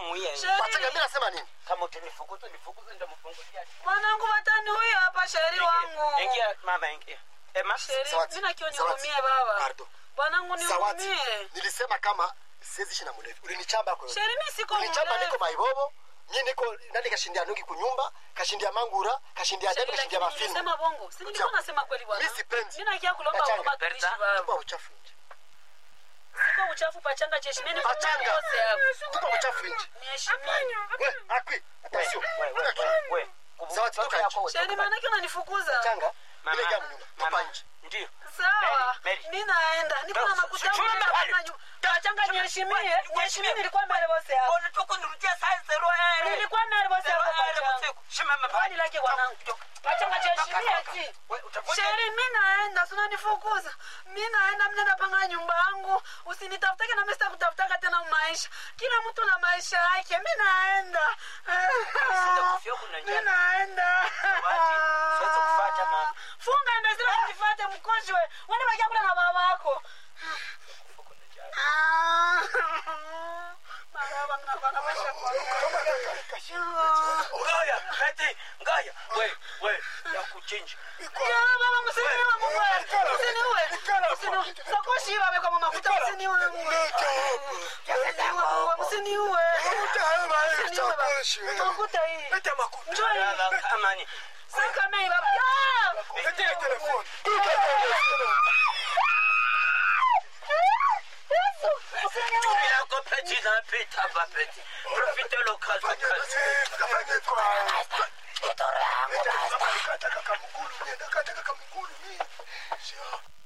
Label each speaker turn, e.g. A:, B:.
A: mwiye
B: Sheri.
C: Pachanga mimi nasema nini?
A: kama utanifukuza nifukuze ndamfungulia
B: Bwanangu watani huyo hapa sheri wangu.
A: ingia mama ingia ema
B: Sheri,
C: Zawadi,
B: mimi nakio
C: Zawadi.
B: nihurumie baba.
C: Pardon.
B: Bwanangu
C: Zawadi.
B: nihurumie.
C: Nilisema kama siwezi ishi na mlevi. Ulinichamba kwa hiyo.
B: Sheri mimi siko
C: Ulinichamba niko
B: mlevi.
C: maibobo. Mimi niko nani kashindia nungi kunyumba, kashindia mangura, kashindia
B: Sheri,
C: debe, kashindia
B: lakini
C: mafilmu.
B: nilisema bongo. Si nilikuwa
C: Ucha-
B: nasema kweli bwana.
C: Mimi sipendi.
B: Mimi nakia kulomba
C: Pachanga.
B: huruma tuishi
A: Berta.
B: baba.
C: Tupa uchafu nje.
B: Siko uchafu pachanga jeshi mimi
C: Pachanga.
B: kose hapo.
C: Tupa uchafu nje.
B: Niheshimie.
C: We, akwi. Attention.
A: we we we we
C: Zawadi, toka nje.
B: Sheri maana yake unanifukuza.
C: Changa.
A: Mama,
C: Ile jamu nyumba. Tupa
A: mama,
C: nje.
A: ndio
B: Sawa.
A: Mary, Mary.
B: Mimi naenda. Niko na
A: No,
B: makutano
A: chuma
B: na
A: mbali.
B: panga nyu. Pachanga niheshimie. Niheshimie nilikuwa mbele bosi hapo.
A: unatoka nirudia saa zero eh
B: Nilikuwa mbele bosi hapo pachanga.
A: usiku shimama
B: Kwani lake wanangu. Pachanga jiheshimie ati.
A: wewe utakuja
B: Sheri, mi naenda, sinanifukuza. Mi naenda, mnenda panga nyumba yangu. Usinitafutake na mimi sitakutafutaka tena maisha. Kila mtu na maisha yake. Mi naenda.
A: Sitakufia kuna njaa.
B: Mi naenda.
A: Zawadi, siwezi kufuata mama.
B: Funga ndazira unifuate mkojwe. Wende bakia kula na baba wako. Maraba mnakuwa na maisha kwa.
A: ngaya kati ngaya we we ya kuchinja
B: Ya baba msiniwe Mungu. Msiniwe. Msiniwe. Sokoshi babe kwa mama kuta msiniwe Mungu. Msiniwe. Msiniwe baba. Makuta hii. Njoo hii.
A: Lala, amani
B: Saka mei baba. Ya! Yesu. Msiniwe.
A: yako peti na pita hapa peti profite l'occasion kazi
C: Nataka kamgulu, nataka kamgulu mimi. Sio.